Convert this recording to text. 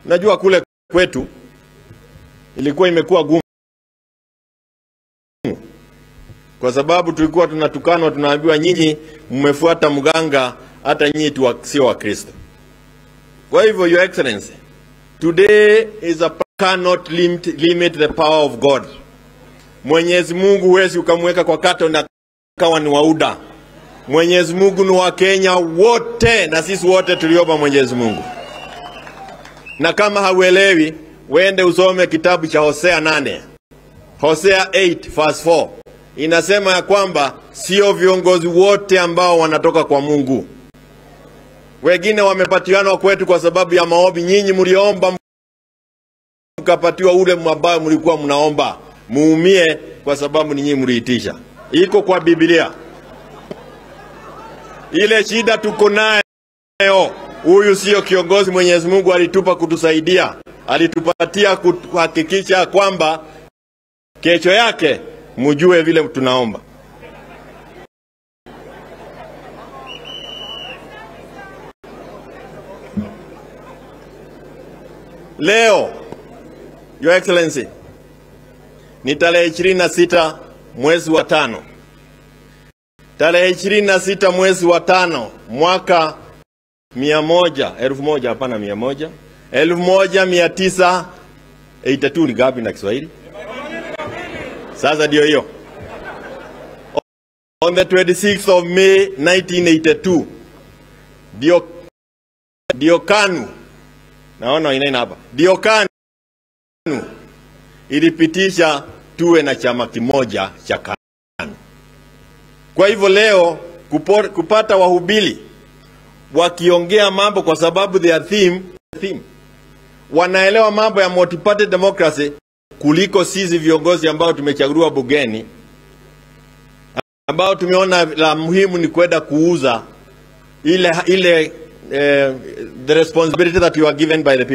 Najua kule kwetu ilikuwa imekuwa gumu, kwa sababu tulikuwa tunatukanwa, tunaambiwa nyinyi mmefuata mganga, hata nyinyi tu sio Wakristo. Kwa hivyo, Your Excellency, today is a cannot limit, limit the power of God. Mwenyezi Mungu huwezi ukamweka kwa kato na kawa ni wauda. Mwenyezi Mungu ni wa Kenya wote, na sisi wote tuliopa Mwenyezi Mungu. Na kama hauelewi, wende usome kitabu cha Hosea 8 Hosea 8 verse 4 inasema ya kwamba sio viongozi wote ambao wanatoka kwa Mungu. Wengine wamepatiwanwa kwetu kwa sababu ya maombi. Nyinyi mliomba mkapatiwa ule ambao mlikuwa mnaomba, muumie kwa sababu ni nyinyi mliitisha. Iko kwa Biblia. Ile shida tuko nayo, huyu sio kiongozi Mwenyezi Mungu alitupa kutusaidia, alitupatia kuhakikisha kwamba kesho yake mjue vile tunaomba. Leo Your Excellency ni tarehe ishirini na sita mwezi wa tano, tarehe ishirini na sita mwezi wa tano mwaka mia moja elfu moja hapana, mia moja elfu moja mia tisa eighty two ni gapi na Kiswahili? Sasa ndio hiyo. On the 26th of May 1982 ndio ndio KANU naona inaina hapa, ndio KANU ilipitisha tuwe na chama kimoja cha KANU. Kwa hivyo leo kupo, kupata wahubiri wakiongea mambo kwa sababu their theme, theme wanaelewa mambo ya multi-party democracy kuliko sisi viongozi ambao tumechaguliwa bugeni, ambao tumeona la muhimu ni kwenda kuuza ile ile uh, the responsibility that you are given by the people.